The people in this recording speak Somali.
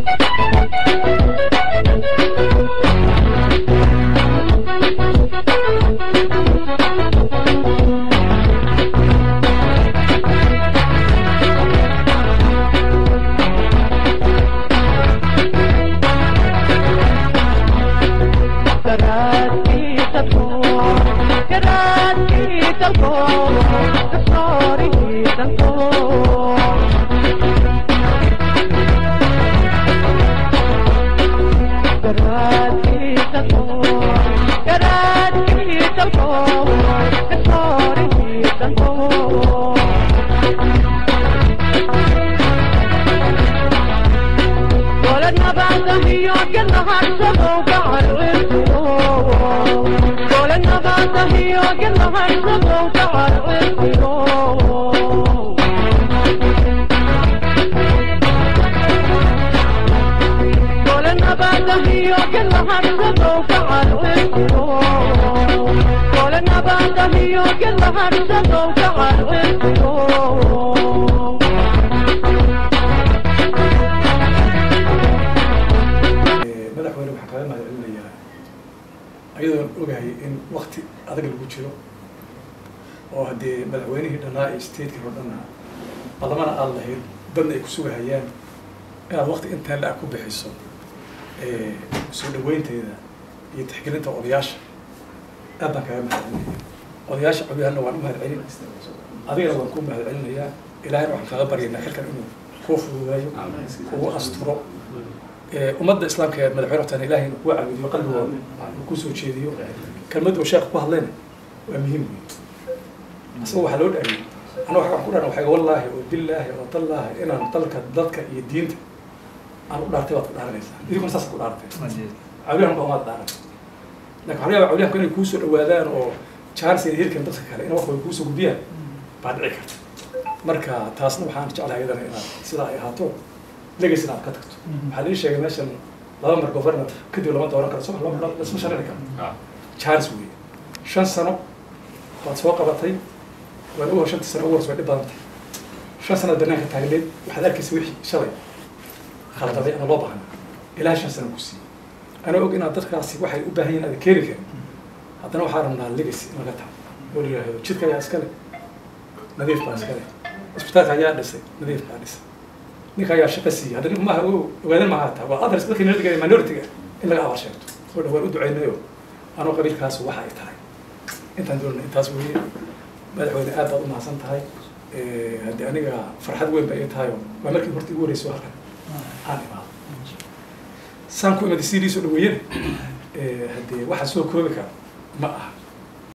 madaxweyne waxaan kaga mahad celinayaa ayadoon ogahay in wakti adag lagu jiro oo haddee madaxweynihii dhannaa ee statekii oo dhanna badamana aada lahayd dadna ay ku sugahayaan inaad wakti intaan la-ag ku bixiso soo dhaweynteeda iyo tixgelinta odayaasha aad baan kaga mahad celinaya odayaasha cobyahanna waan u mahad celin adigana waan ku mahad celinayaa ilaahayna waxaan kaga baryaynaa xilkan inuu kuu fududaayo kugu asturo ummadda islaamka ee madaxweyne hortaan ilahay inuu kuga caabudiyo qalbigooda uu kusoo jeediyo kelmadda uu sheekha ku hadlayna waa muhiim wey asagoo waxaa loo dhaariyey ana waxaan ku dharan waxay wallaahi oo billaahi oo tallaahi inaan dalka dadka iyo diinta aan u dhaartay baad ku dhaaranaysaa idinkuna saas ku dhaaratay cawliyahan baa maad dhaaran lakin waxaa laga yaaba cawliyahanku inay kuusoo dhawaadaan oo jaaris ay hirkan dadka kale in wax way kuusoo gudbiyaan baa dhici karta marka taasna waxaan jeclahay iyadana inaad sidaa ay ahaato legacy aad ka tagto waxaa lii sheegay meeshan laba mar governor kadib lama dooran karo soo lama lasma sharci karo jaaris wey shan sano waad soo qabatay waad uga shantii sano ugu horse way dhib badantay shan sanaad banaanka taagneed waxaad arkaysa wixii shalay khaldaday ama loo baahna ilaa shan sano ku siiyey ana og inaad dadkaasi waxay u baahan yihin aada keeni karin haddana waxaa rabnaa legacy in laga tago oo la yidhaahdo jidka ayaa iskale nadiif baa iskale isbitaalka ayaa dhisay nadiif baa dhisay ninka ayaa shaqo siiyey hadda ninku maaha ogaadan maaha taa waa adres dadka minadiga minority-ga in laga abaal sheegto oo dhawaan u duceynayo anoo qabiilkaas waxa ay tahay intaan doonana intaas weeye madaxweyne aad baad u mahadsan tahay haddii aniga farxad weyn bay ii tahay oo waa markii horta igu horreysay halkan aan imaado saan ku imada sidiisoo dhaweeyana haddee waxa soo koobi kara ma aha